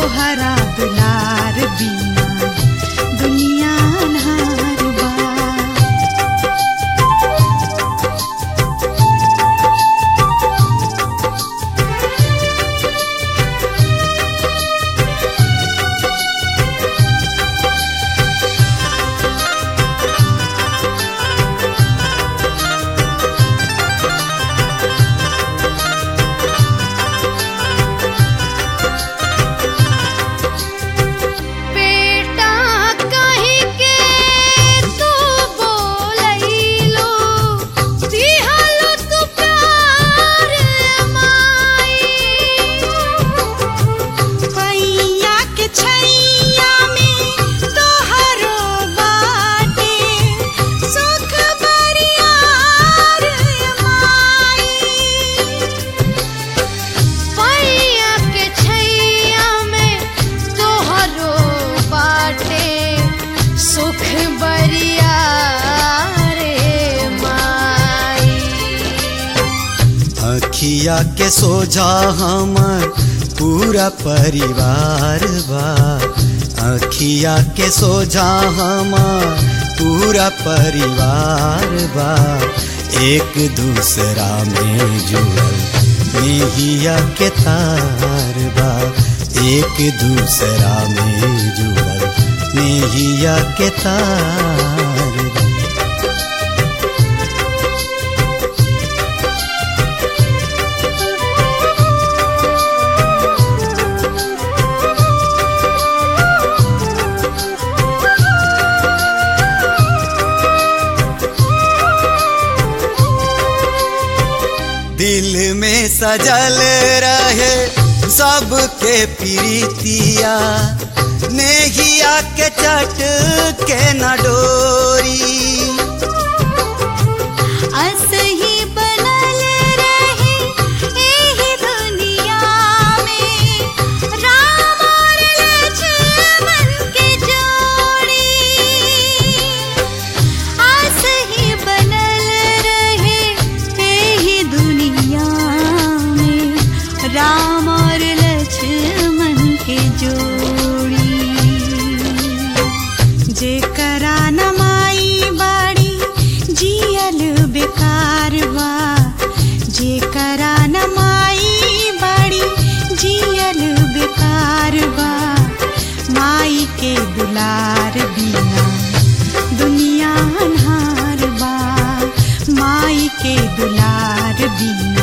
तोहरा दुलार बिना दुनिया अन्हार बा बेटा कहीं के तू बोलैलो दिहलो तू प्यार माई पैया के छैया में तोहरो बाटे सुख बरियार माई पैया के छैया में तोहरो बाटे सुख बरिया रे माई अखिया के सोझा हमर पूरा परिवार बा अखिया के सोझा हमर पूरा परिवार बा एक दूसरा में जुड़ल नेहिया के तार बा एक दूसरा में जुड़ल नेहिया के तार बा दिल में सजल रहे सबके प्रीतिया नेहिया के चट के न डोरी असही बनल रहे एही दुनिया में राम और लक्ष्मण के जोड़ी असही बनल रहे एही दुनिया में राम और लक्ष्मण के जोड़ी जेकरा नमाई बाड़ी जियल बेकार बा जेकरा नमाई बाड़ी जियल बेकार बा माई के दुलार बिना दुनिया अन्हार बा माई के दुलार बिना